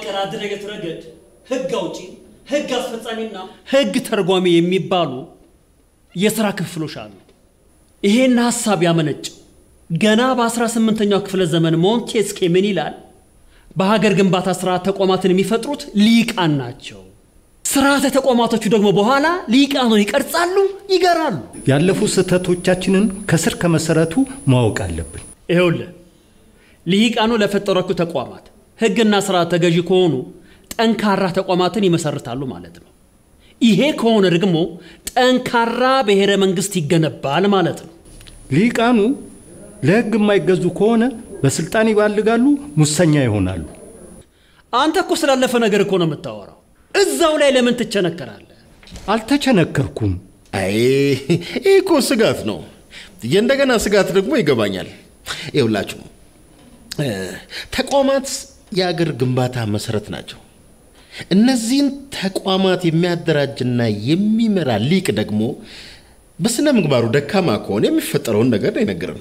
በመዋቅር አደረገት ረገድ ህግ አውጪ፣ ህግ አስፈጻሚና ህግ ተርጓሚ የሚባሉ የሥራ ክፍሎች አሉ። ይሄን ሐሳብ ያመነጨው ገና በ18ኛው ክፍለ ዘመን ሞንቴስኬ ምን ይላል? በሀገር ግንባታ ስርዓት ተቋማትን የሚፈጥሩት ሊቃን ናቸው። ስርዓተ ተቋማቶቹ ደግሞ በኋላ ሊቃኑን ይቀርጻሉ፣ ይገራሉ። ያለፉ ስህተቶቻችንን ከስር ከመሰረቱ ማወቅ አለብን። ይኸውልህ ልሂቃኑ ለፈጠሯቸው ተቋማት ህግና ስርዓት ተገዢ ከሆኑ ጠንካራ ተቋማትን ይመሰርታሉ ማለት ነው። ይሄ ከሆነ ደግሞ ጠንካራ ብሔረ መንግስት ይገነባል ማለት ነው። ሊቃኑ ለህግ የማይገዙ ከሆነ በስልጣን ይባልጋሉ፣ ሙሰኛ ይሆናሉ። አንተ እኮ ስላለፈ ነገር እኮ ነው የምታወራው። እዛው ላይ ለምን ትቸነከራለህ? አልተቸነከርኩም። አይ ይህ እኮ ስጋት ነው። የእንደገና ስጋት ደግሞ ይገባኛል። ይኸውላችሁ እ፣ ተቋማት የአገር ግንባታ መሰረት ናቸው። እነዚህን ተቋማት የሚያደራጅና የሚመራ ሊቅ ደግሞ በስነ ምግባሩ ደካማ ከሆነ የሚፈጠረውን ነገር ነው የነገረን።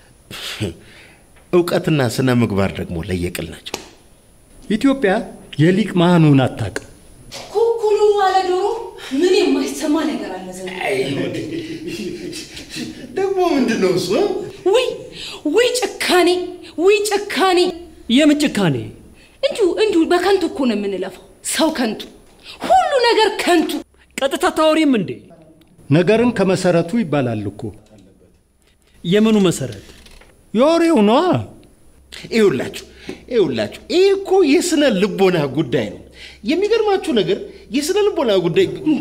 እውቀትና ስነ ምግባር ደግሞ ለየቅል ናቸው። ኢትዮጵያ የሊቅ መሃኑን አታውቅም። ኩኩሉ አለ ዶሮ። ምን የማይሰማ ነገር አለ ዘንድሮ? ደግሞ ምንድን ነው እሱ? ውይ ውይ ጭካኔ ውይ ጭካኔ! የምን ጭካኔ? እንዲሁ እንዲሁ በከንቱ እኮ ነው የምንለፋው። ሰው ከንቱ፣ ሁሉ ነገር ከንቱ። ቀጥታ ታወሪም እንዴ? ነገርን ከመሰረቱ ይባላል እኮ። የምኑ መሰረት? የወሬው ነዋ። ይኸውላችሁ ይኸውላችሁ ይህ እኮ የስነ ልቦና ጉዳይ ነው። የሚገርማችሁ ነገር የስነ ልቦና ጉዳይ እንዴ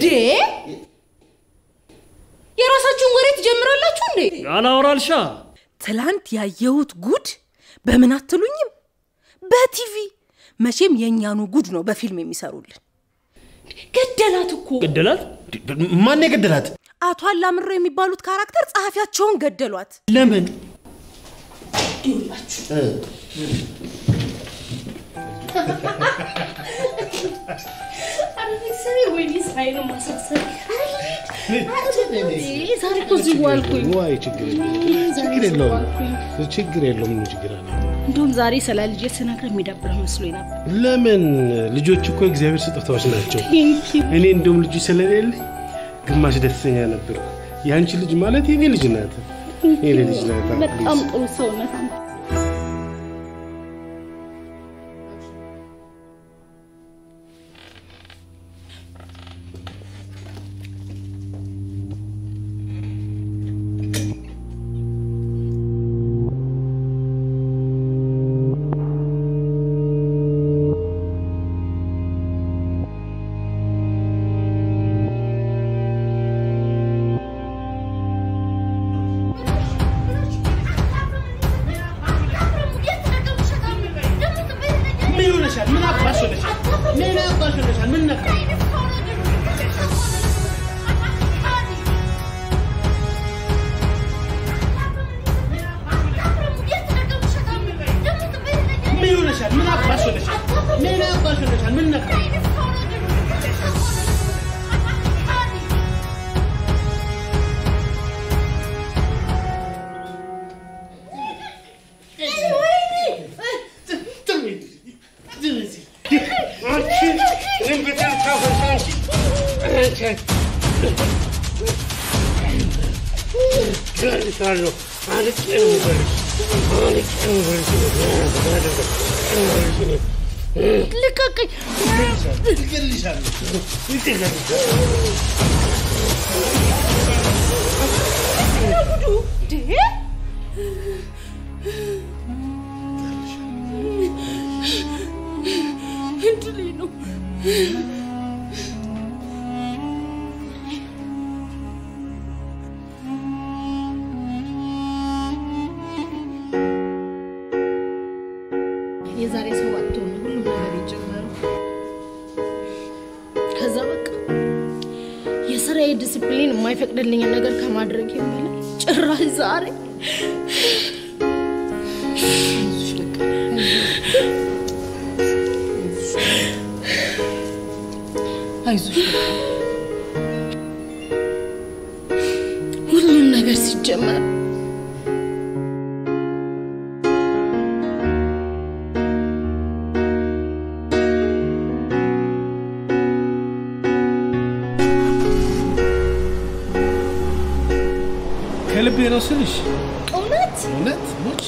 የራሳችሁን ወሬ ትጀምራላችሁ እንዴ? አላወራልሻ ትላንት ያየሁት ጉድ በምን አትሉኝም? በቲቪ መቼም የእኛኑ ጉድ ነው በፊልም የሚሰሩልን። ገደላት እኮ ገደላት? ማን የገደላት? አቶ አላምሮ የሚባሉት ካራክተር ጸሐፊያቸውን ገደሏት። ለምን? ይኸውላችሁ ዛሬ እኮ እዚህ ዋልኩኝ። ዋይ ችግር የለውም ችግር የለውም ችግር የለውም ምን ችግር አለ እንደውም ዛሬ ስለ ልጄ ስነግርህ የሚደብርህ መስሎኝ ነበር። ለምን ልጆች እኮ የእግዚአብሔር ስጦታዎች ናቸው እኔ እንደውም ልጁ ስለሌለኝ ግማሽ ደስተኛ ነበር የአንቺ ልጅ ማለት የኔ ልጅ ናት የኔ ልጅ ናት በጣም ጥሩ ሰውነት አንተ። ምን ሆነሻል ምን አባሽ ሆነሻል ምን አባሽ ሆነሻል ምን ነካ ምን ሆነሻል ምን አባሽ ሆነሻል ምን አባሽ ሆነሻል ምን ነካ ልቀቀኝ! እንዴ እድሌ ነው። የዛሬ ሰባት ወር ነው ሁሉም ነገር የጀመረው። ከዛ በቃ የስራዬ ዲስፕሊን የማይፈቅድልኝን ነገር ከማድረግ በላይ ጭራሽ ዛሬ አይዞሽ ሁሉም ነገር ሲጀመር ከልቤ ነው ስልሽ እውነት እውነት ሞች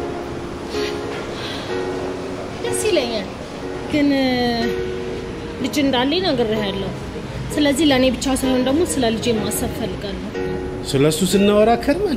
ደስ ይለኛል፣ ግን እ፣ ልጅ እንዳለኝ ነግሬሃለሁ። ስለዚህ ለእኔ ብቻ ሳይሆን ደግሞ ስለ ልጄ ማሰብ ፈልጋለሁ። ስለ እሱ ስናወራ ከርመን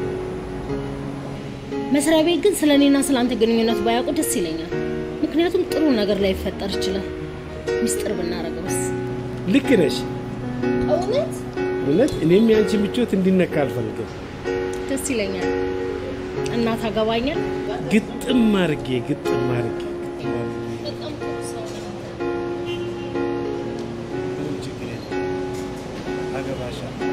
መስሪያ ቤት ግን ስለ እኔና ስለ አንተ ግንኙነት ባያውቁ ደስ ይለኛል። ምክንያቱም ጥሩ ነገር ላይ ይፈጠር ይችላል። ሚስጥር ብናረገውስ? ልክ ነሽ። እውነት እውነት እኔም የአንቺ ምቾት እንዲነካ አልፈልግም። ደስ ይለኛል። እና ታገባኛል? ግጥም አርጌ ግጥም አርጌ ግጥም አርጌ በጣም ጥሩ ሰው ነህ። ምንም ችግር የለም። አገባሻለሁ።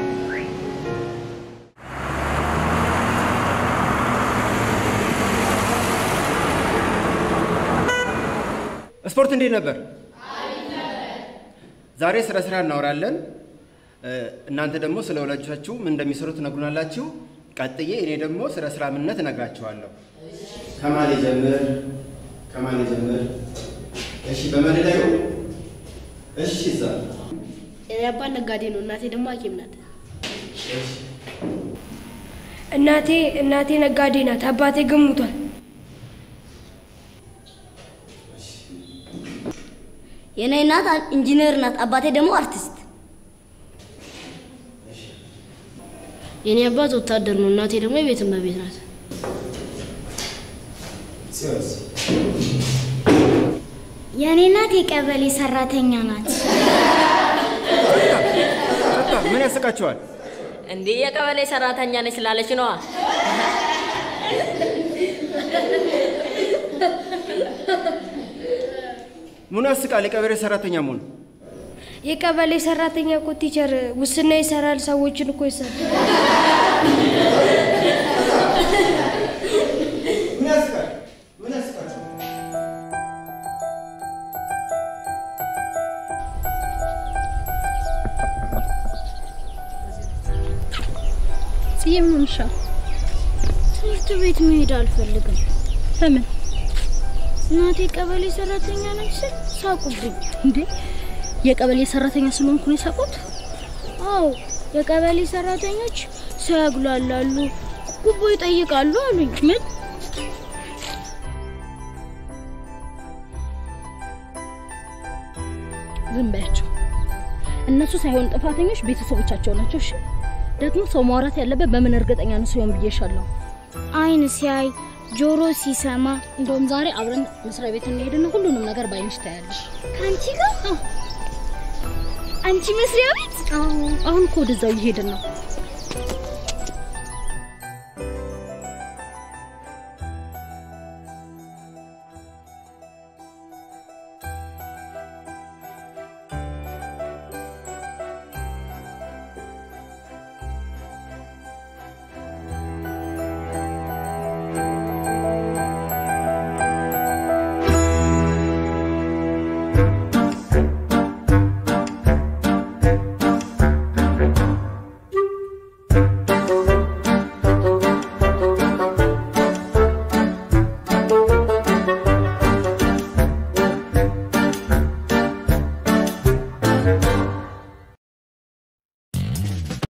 ስፖርት እንዴት ነበር? ዛሬ ስለ ስራ እናወራለን። እ፣ እናንተ ደግሞ ስለ ወላጆቻችሁ ምን እንደሚሰሩ ትነግሩናላችሁ። ቀጥዬ እኔ ደግሞ ስለ ስራ ምንነት እነግራችኋለሁ። ከማን ጀምር? ከማን ጀምር? እሺ፣ በመደዳዩ እሺ፣ እዛ የኔ አባት ነጋዴ ነው፣ እናቴ ደግሞ ሐኪም ናት። እናቴ እናቴ ነጋዴ ናት። አባቴ ግን ሙቷል። የኔ እናት ኢንጂነር ናት፣ አባቴ ደግሞ አርቲስት። የኔ አባት ወታደር ነው፣ እናቴ ደግሞ የቤት እመቤት ናት። የኔ እናት የቀበሌ ሰራተኛ ናት። ጸጥታ፣ ምን ያስቃችኋል? እንዲህ የቀበሌ ሰራተኛ ነች ስላለች ነዋ። ምኑ ያስቃል? የቀበሌ ሰራተኛ መሆኑ የቀበሌ ሰራተኛ እኮ ቲቸር ውስና ይሰራል፣ ሰዎችን እኮ ይሰራል። ምን ያስቃል? ምን ያስቃል? ጽዬ ምን ሆንሻል? ትምህርት ቤት መሄድ አልፈልግም። ለምን እናቴ ቀበሌ ሰራተኛ ነች ስል ሳቁብኝ። እንዴ? የቀበሌ ሰራተኛ ስለሆንኩ ነው የሳቁት? አዎ የቀበሌ ሰራተኞች ሰው ያጉላላሉ፣ ጉቦ ይጠይቃሉ አሉኝ። ምን? ዝም በያቸው። እነሱ ሳይሆን ጥፋተኞች ቤተሰቦቻቸው ናቸው። እሺ። ደግሞ ሰው ማውራት ያለበት በምን እርግጠኛ ነው ሲሆን ብዬሻለሁ። አይን ሲያይ ጆሮ ሲሰማ እንደውም ዛሬ አብረን መስሪያ ቤት እንሄድና ሁሉንም ነገር ባይንሽ ታያለሽ። ከአንቺ ጋር አንቺ መስሪያ ቤት አሁን እኮ ወደዛው እየሄድን ነው።